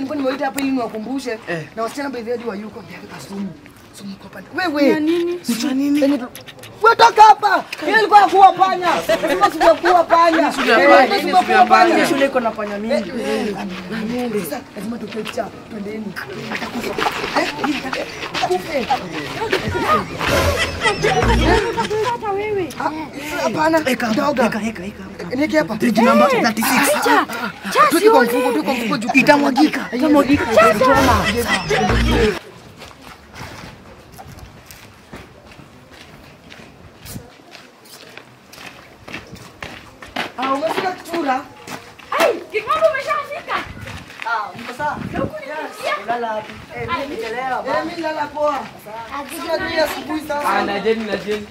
nilikuwa nimewaita hapa ili niwakumbushe na wasichana by the way wa yuko ndio kasumu. Sumu kwa pande. Wewe. Ya nini? Sio nini? Wewe toka hapa. Yeye alikuwa kuwa panya. Lazima sio kuwa panya. Sumu ya panya, Eh, nini lazima sumu ya kuwa panya. panya? Shule iko na panya mingi. Sasa lazima tukecha. Twendeni. Atakufa. Eh? Akufe. Hata wewe. Hapana. Doga. Eka, eka, eka. Nieke hapa. Page number 36. Cha. Cha Tuki kwa sioni. mfuko, tuki kwa mfuko juu. Itamwagika, itamwagika. Itachoma. Ah, umefika kichura? Ai, kikombe umeshafika. Ah, uko sawa? Lala hapo. Eh, mimi nimechelewa. Eh, mimi nalala poa. Sisi tunajua asubuhi sasa. Ah, na jeni na jeni.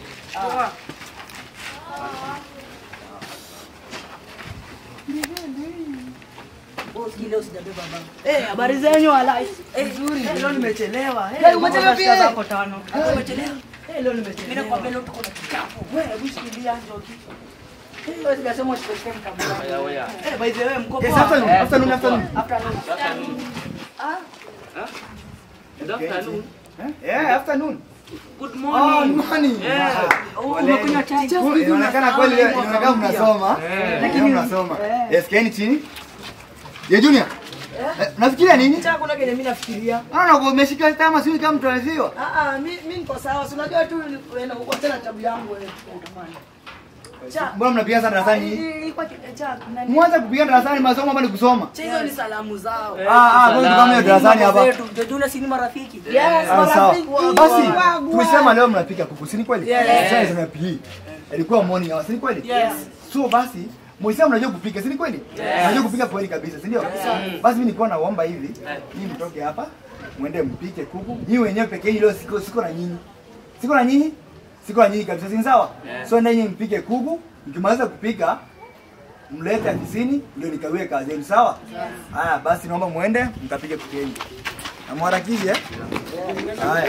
Oh, sikii leo sijabeba baba. Eh, habari zenyu wala. Eh, nzuri. Leo nimechelewa. Eh, Eh, umechelewa dakika pia? zako tano. Eh, umechelewa. Eh, leo nimechelewa. Mimi nakwambia leo tuko na kikapu. Wewe hebu shikilia njoki. Eh, wewe sijasema usikosee mkabila. Oya, oya. Eh, by the way, mko Yes, poa? afternoon, Eh, afternoon, mko poa. afternoon. Afternoon. Afternoon. Huh? Good afternoon. Yeah, afternoon. Good Oh, morning. morning. Yeah. Oh, umekunywa chai. Oh, Inaonekana kweli inaonekana mnasoma. Eh. Lakini mnasoma. Yes, kaeni chini. Je, Junior? Eh, Unafikiria nini? Cha kuna kenye mimi nafikiria. Ah, na umeshika tama sio kama mtu anaziwa. Ah ah, mimi mimi niko sawa. Si unajua tu wewe na uko tena tabu yangu wewe. Utamani. Cha. Mbona mnapiga sana darasani? Ilikuwa cha nani? Mwanza kupiga darasani masomo hapa ni kusoma. Cha hizo ni salamu zao. Eh, Ah, ah, wewe kama hiyo darasani hapa. Zetu, ndio Juna si ni marafiki. Yes, Ah, sawa. marafiki Basi wangu. tulisema leo mnapika kuku, si ni kweli? Yes. Sasa zina PE. Ilikuwa morning hour, si ni kweli? Yes. So basi Mwisema mnajua kupika, si ni kweli? Mnajua kupika kweli kabisa, si ndio? Basi mimi nilikuwa naomba hivi, nyinyi mtoke hapa, mwende mpike kuku. Nyinyi wenyewe pekee hilo siko siko na nyinyi. Siko na nyinyi? Siko na nyinyi kabisa, si ni sawa? So ndio nyinyi mpike kuku, mkimaliza kupika mlete afisini ndio nikawie kazi yenu, sawa? Haya, basi naomba muende mkapike kuku yenu. Na mharakishe. eh? Haya.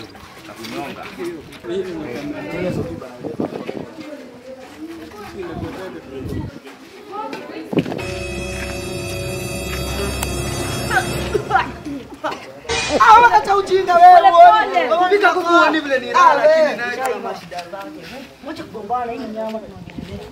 Ah, acha ujinga wewe. Kupika kuku huoni vile ni raha lakini naye Chai ina shida zake. Wacha kugombana hii nyama tunaongelea.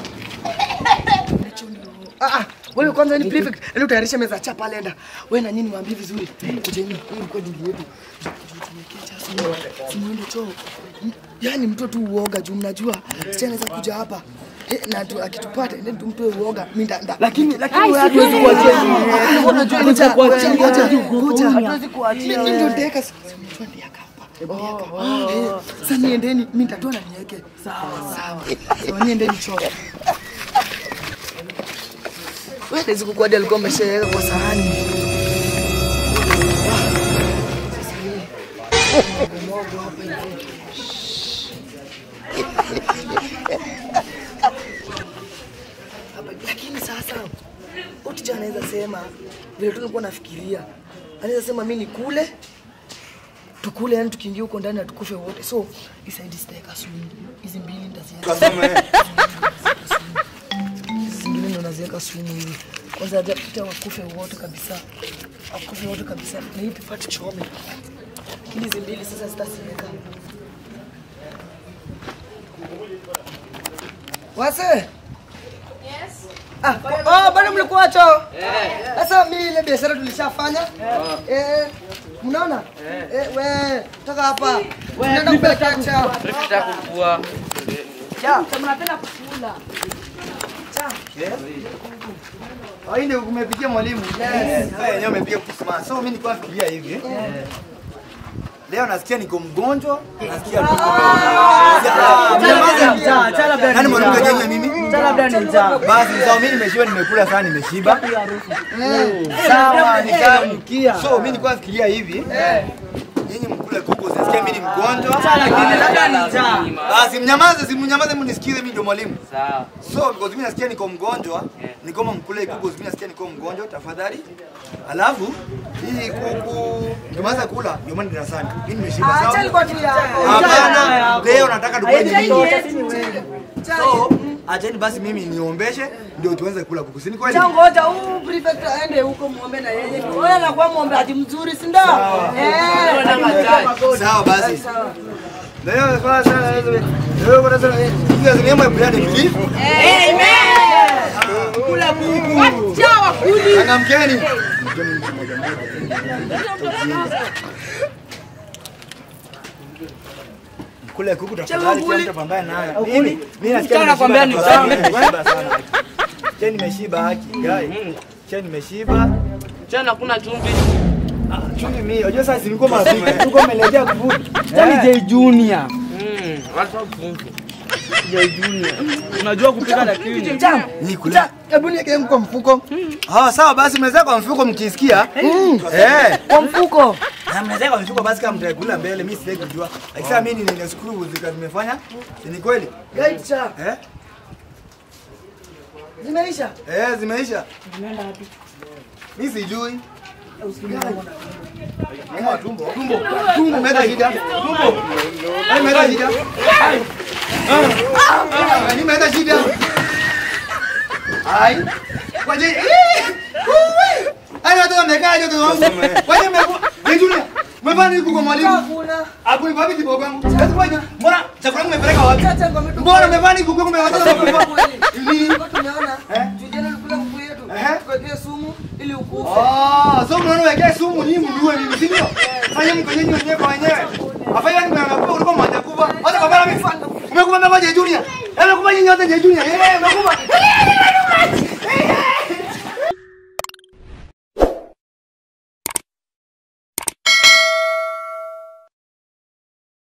Ah, ah, wewe kwanza ni prefect. Leo utayarisha meza chapa lenda. Wewe na nini waambie vizuri. Kujeni, hii ilikuwa dili yetu. Simuende choo. M- Yaani mtu tu uoga juu mnajua si anaweza kuja hapa. Eh, na tu akitupata ndio tumpe uoga. Mimi nda nda. Lakini lakini wewe hatuwezi kuachia nyinyi. Unajua ni cha kuachia. Ngoja ngoja. Hatuwezi kuachia. Mimi ndio ndeka. Mtu ndiye akapa. Oh, eh, sasa niendeni, mimi nitatoa na niweke. Sawa sawa. Sawa niendeni choo. Wewe hizi kuku hadi alikuwa ameshaweka kwa sahani. Sasa hii. Mogo hapa hivi. Hapa, Lakini sasa Utija anaweza sema vile tulikuwa nafikiria, anaweza sema mimi nikule tukule, yani tukiingia huko ndani atukufe wote. So isaidi sitaweka sumu, hizi mbili nitaziweka Kasome. hizi zingine ndo naziweka sumu hivi. Kwanza hajapita wakufe wote kabisa, wakufe wote kabisa, na hii pipa tuchome. Lakini hizi mbili sasa zitaziweka. Wase? Ah, oh, bado mlikuwa choo? Sasa mimi ile biashara tulishafanya. Eh, mnaona? Eh, we, toka hapa. Tunaenda kupeleka cha. Prefect hakukua. Cha, mnapenda kukula. Ah, hii ndio umepikia mwalimu. Yes. Sasa yenyewe umepiga kusema. So mimi nilikuwa nafikiria hivi. Leo nasikia niko mgonjwa, nasikia tuko. Cha, cha labda Nani ni mwanamke njaa. Kenya mimi? Cha labda ni njaa. Basi sawa, mimi nimeshiba, nimekula sana, nimeshiba. Harufu. Sawa, ni sawa. Nukia. So mimi nilikuwa nafikiria hivi. Nyinyi mkule kuku, sisikia mimi ni mgonjwa. Cha lakini labda ni njaa. Basi mnyamaze, si mnyamaze, mnisikize, mimi ndio mwalimu. Sawa. So because mimi nasikia niko mgonjwa, ni kama mkule kuku, mimi nasikia niko mgonjwa, tafadhali. Alafu hii kuku nimeanza kula, ndio maana darasani. Mimi nimeshiba Acha sawa. ilikuwa tu ya. Hapana, leo nataka tukue ni Haiendi nyinyi. yote, si ni wewe. So, acheni basi mimi niombeshe ndio tuanze kula kuku. Si ni kweli? Cha ngoja huyu prefect aende huko muombe na yeye. Wewe anakuwa muombeaji mzuri, si ndio? Eh. Sawa basi. Sawa. Leo kwa sana leo. Leo kwa sana. Hiyo ni mambo ya brand belief. Kula kuku. Chawa kuli. Changamkeni. Kule kuku tafadhali kila mtu apambane nayo. Mimi mimi nasikia Mchana nakwambia ni nimeshiba mchana. nimeshiba sana. Cheni nimeshiba haki. Guy. Cheni nimeshiba. Tena kuna chumvi. Chuni mimi, unajua sasa nilikuwa marafiki. Tulikuwa tumeelekea kuvuta. Tani J Junior. Mm, watu wa chumvi. J Junior. Unajua kupika lakini. Jam. Ni kula. Hebu niweke kwa mfuko. Ah, sawa basi mnaweza kwa mfuko mkisikia. Eh. Kwa mfuko. Na mnaweza kwa mfuko basi kama mtakula mbele, mimi sitaki kujua. Akisema mimi nina screw zika zimefanya. Ni kweli? Guide cha. Eh? Zimeisha. Eh, zimeisha. Mimi sijui. Mama tumbo. Tumbo. Tumbo umeenda shida. Tumbo. Ai umeenda shida. Ai. Ah. Ah, ni umeenda shida. Ai. Kwa je. Uwe. Ai watu wamekaa joto wangu. Kwa nini mmekuwa? Junior. Umefanya nini kwa mwalimu? Hakuna. Hapo ni wapi kibogo wangu? Sasa kwa nini? Mbona chakula umepeleka wapi? Chacha ngome tu. Mbona umefanya nini kuku umewatoa kwa Ili Tumeona. Eh? Tujana kula kuku yetu. Eh? Tuwekee sumu ili ukufe. Ah, so mnaona wekea sumu ni mjue mimi, si ndio? Fanya mkonyenyi wenyewe kwa wenyewe. Afanya nini mnakuwa ulikuwa mmoja kubwa. Hata kwa mara mimi. Umekuwa mmoja Junior. Umekuwa nyinyi wote Junior. Eh, umekuwa.